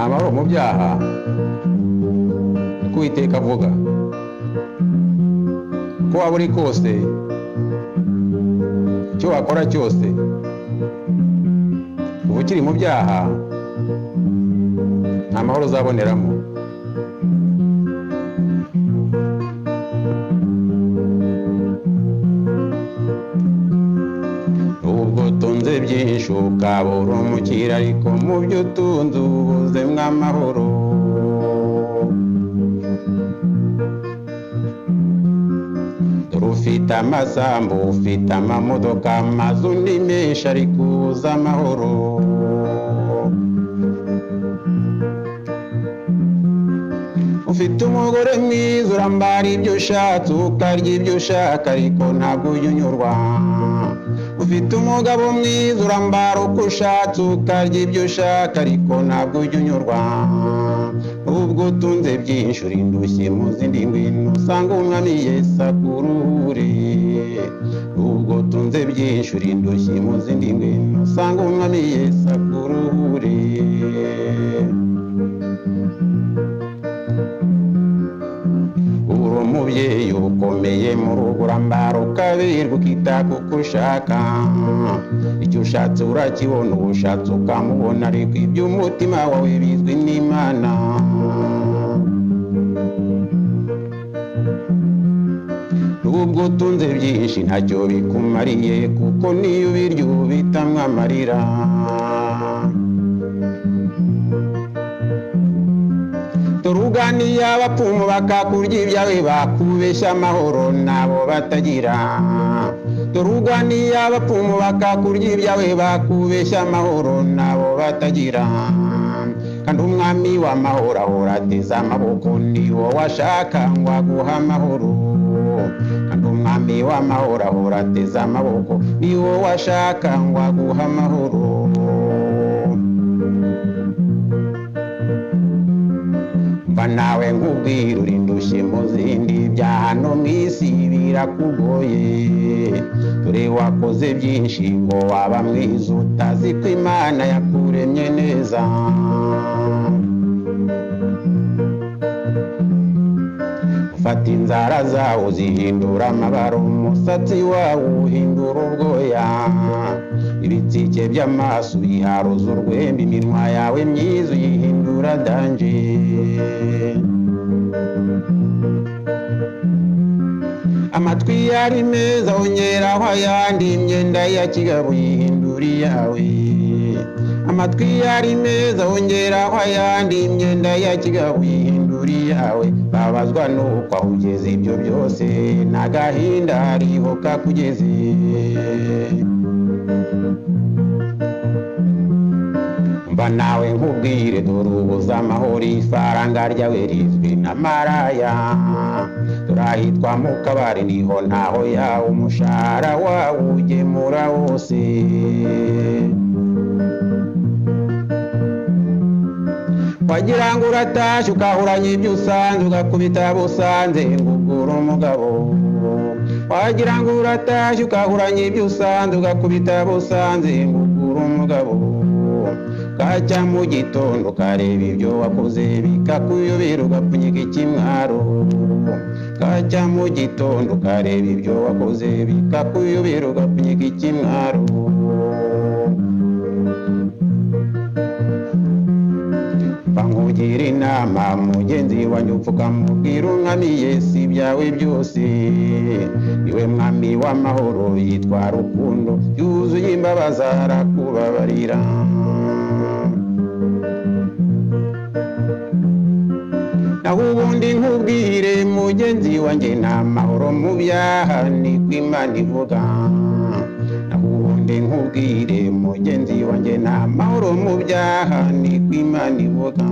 abari mu byaha twiteka avuga ko waba uri kose icyo wakora cyose uba ukiri mu byaha nta mahoro uzaboneramo ubwo utunze byinshi ukabura umukira ariko mu byo utunze ubuzemo amahoro dore ufite amasambu ufite amamodoka amazu ni menshi ariko uza amahoro ufite umugore mwiza urambara ibyo ushatse ukarya ibyo ushaka ariko ntabwo ujya unyurwa ufite umugabo mwiza urambara uko ushatse ukarya ibyo ushaka ariko ntabwo ujya unyurwa ubwo utunze byinshi uri indushyi mu zindi ngwino usanga umwami yesu akuruhure ubwo utunze byinshi uri indushyi mu zindi ngwino usanga umwami yesu akuruhure uri umubyeyi ukomeye mu rugo urambara ukabirwa ukita kuko ushaka icyo ushatse urakibona uwo ushatse ukamubona ariko iby'umutima wawe bizwi n'imana nubwo utunze byinshi ntacyo bikumariye kuko n'iyo ubirya ubitamwa amarira turuganiye abapfumu bakakurya ibyawe bakubeshya amahoro nabo batagira turuganiye abapfumu bakakurya ibyawe bakubeshya amahoro nabo batagira kandi umwami w'amahoro ahora ateze amaboko ni wo washaka ngo aguha amahoro kandi umwami w'amahoro ahora ateze amaboko ni wo washaka ngo aguha amahoro mva nawe nkubwira uri ndushye mu zindi bya hano mu isi birakugoye dore wakoze byinshi ngo waba mwiza utazi ko imana yakuremye neza fata inzara zawo zihindura amabara umusatsi wawo uhindura ubwoya ibitsike by'amaso uyiharuza urwembe iminwa yawe myiza uyihindura danje amatwi yari meza wongeraho ayandi imyenda ya kigabo uyihindura iyawe amatwi yari meza wongeraho ayandi imyenda ya kigabo uyihindura iyawe babazwa nuko aho ugeze ibyo byose n'agahinda hariho kakugeze mba nawe nkubwire dore ubuze amahoro ifaranga ryawe rizwi n'amaraya dore ahitwa mu kabari niho ntaho yawe umushahara wawe ugemura wose wagira ngo uratashye ukahuranya ibyo usanze ugakubita abo usanze ngo ugure umugabo wagira ngo uratashye ukahuranya ibyo usanze ugakubita abo usanze ngo ugure umugabo ukajya mu gitondo ukareba ibyo wakoze bikakuyobera ugapfunyika ikimwaro ukajya mu gitondo ukareba ibyo wakoze bikakuyobera ugapfunyika ikimwaro bankugira inama mugenzi wanjye upfukamubwira umwami yesu ibyawe byose iwe mwami w'amahoro yitwa rukundo yuzuye imbabazi arakubabarira naho ubundi nkubwire mugenzi wanjye nta mahoro mu byaha niko imana ivuga naho ubundi nkubwire mugenzi wanjye nta mahoro mu byaha niko imana ivuga